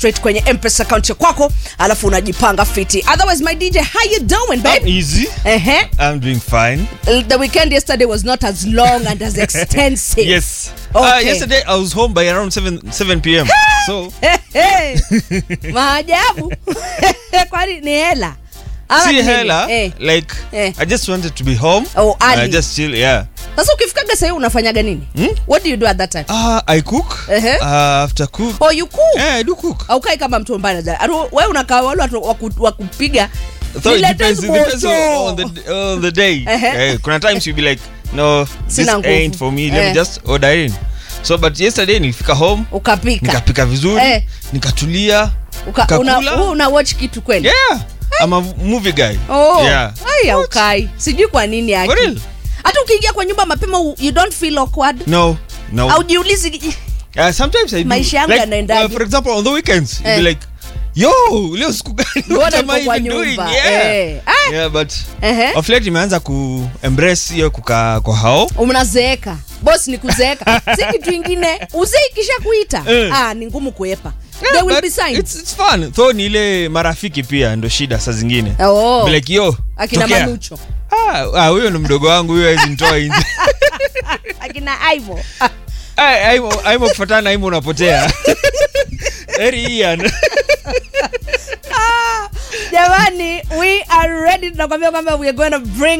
straight kwenye mpesa account ya kwako alafu unajipanga fiti otherwise my dj how you doing I'm babe easy. uh-huh. I'm doing fine. the weekend yesterday was not as long and as extensive Yes. Okay. Uh, yesterday I was home by around 7 7 p.m. so Hey, maajabu kwani ni hela Ama see ni nini? hella Eh. like Eh. I just wanted to be home. Oh, early. I just chill, yeah. sasa ukifikaga sahii unafanyaga nini what do you do at that time Uh, I cook. Uh-huh. Uh, after cook. oh you cook Yeah, I do cook. aukai kama mtu ambaye anaja- Atu- wewe unakaa wale watu waku- wakupiga So it Niletee depends, it depends on, mojo. on the on the day. Uh-huh. Eh, kuna times you'll be like, no, this Sina nguvu. ain't for me. Let Eh. me just order in. So but yesterday nilifika home, ukapika nikapika vizuri, Eh. nikatulia. Uka, kakula. una, wewe una watch kitu kweli Yeah. I'm a movie guy. oh Yeah. ai aukai sijui kwa nini For real? yake hata ukiingia kwa nyumba mapema u- you don't feel awkward No. No. aujiulizi Uh, sometimes I do. Maisha yangu like, yanaendaje? uh, for example, on the weekends, you'll Eh. be like, yo, leo siku gani? Mbona What am I niko kwa even doing? nyumba? Yeah. Eh. Ah. Yeah, but Ehe. of late imeanza ku embrace hiyo kukaa kwa hao. unazeeka bos ni kuzeeka si kitu ingine uzee ikisha kuita Eh. ah, ni ngumu kuepa Yeah, there will but be signs It's, it's fun. Though ni ile marafiki pia ndo shida saa zingine. Oh. Be like, yo, akina tokea. manucho Ah, ah, huyo ni mdogo wangu huyo hawezi nitoa nje. akina aivo Ai- aimo aimo kufuatana aimo unapotea. Eri Ian. jamani we are ready tunakwambia kwamba we are going to bring